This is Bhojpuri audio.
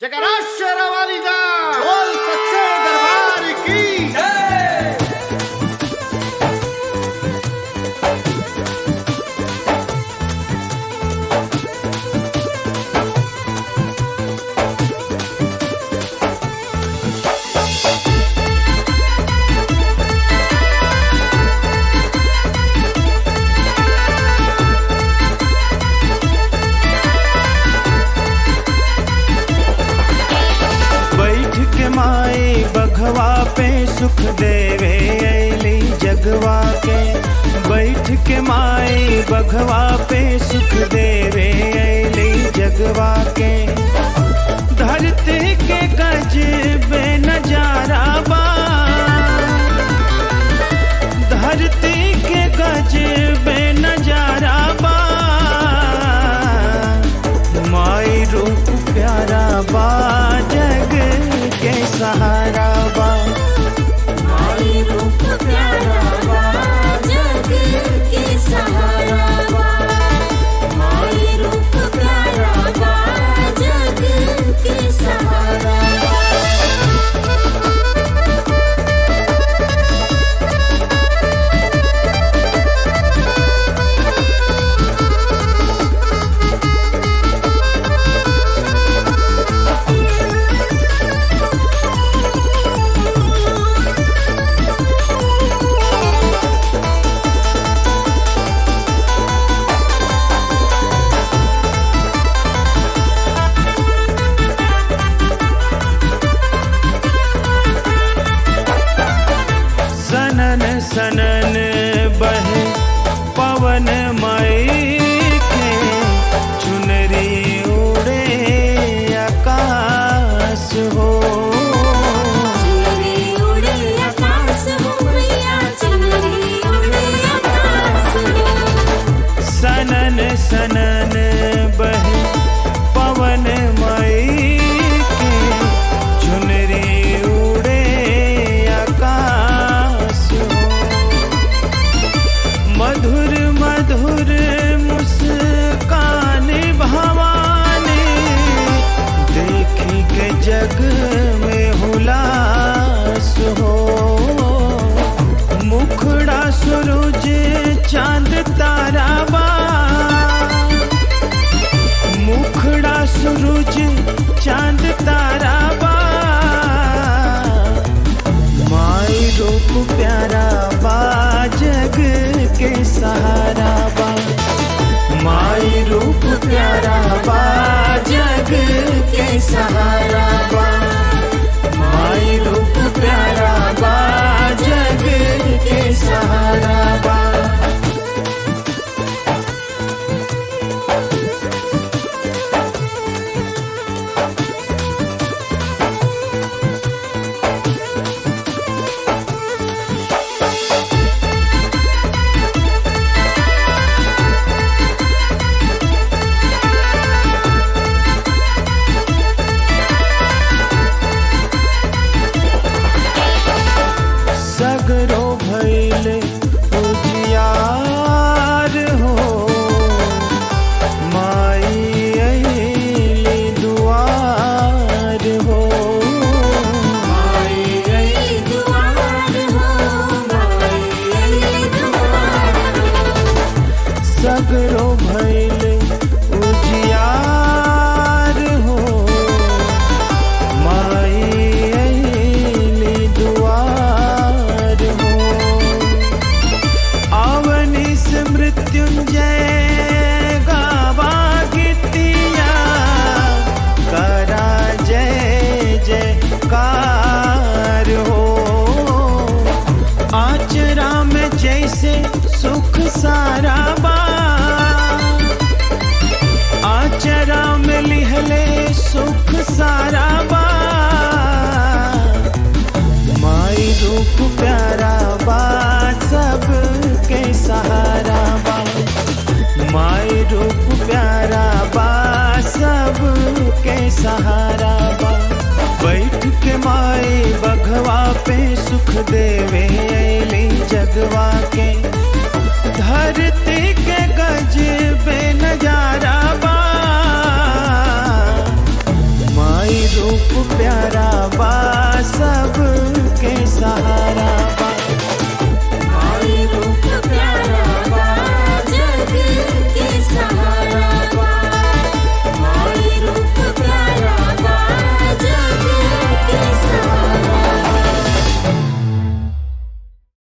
जकरा शेरावाली दा बोल सच्चे दरबार की बैठ के माए बघवा पे सुख देवे ऐली जगवा के बैठ के माए बघवा पे सुख देवे ऐली जगवा के धरती के गज बे नजारा बा धरती के गज बे नजारा बा माई रूप प्यारा बा जग के सहारा बा माई रूप प्यारा बा जग के सहारा बा माई रूप प्यारा बा जग के सहारा बा सनन सनन बहे पवन मई के चुनरी उड़े आकाश हो चुनरी उड़े आकाश हो मैया चुनरी उड़े आकाश हो सनन सनन बहे पवन मई के चुनरी उड़े आकाश हो मधुर मधुर मुस्कान भवानी देखी के जग में हुलास हो मुखड़ा सूरज चांद तारा बा मुखड़ा सूरज चांद तारा बा माई रूप प्यारा बा जग के सहारा बा माई रूप प्यारा बा जग के सहारा बा माई रूप प्यारा बा जग के सहारा बा सगरो भैले उजियार हो माई अइली दुआर हो माई गई दुआर हो माई गई दुआर हो सगरो भैले उजियार हो माई अइली दुआर हो आवनी से मृत्युंजय गावा गीतिया करा जय जयकार हो आचरा में जैसे सुख सारा बा आचरा में लिहले सुख सारा बा माई रूप प्यारा बा सब के सहारा बा माई रूप प्यारा बा सब के सहारा बा बैठ के माई बघवा पे सुख देवे ऐली जगवा के धरती के गज बे नजारा बा माई रूप प्यारा बा सब के सहारा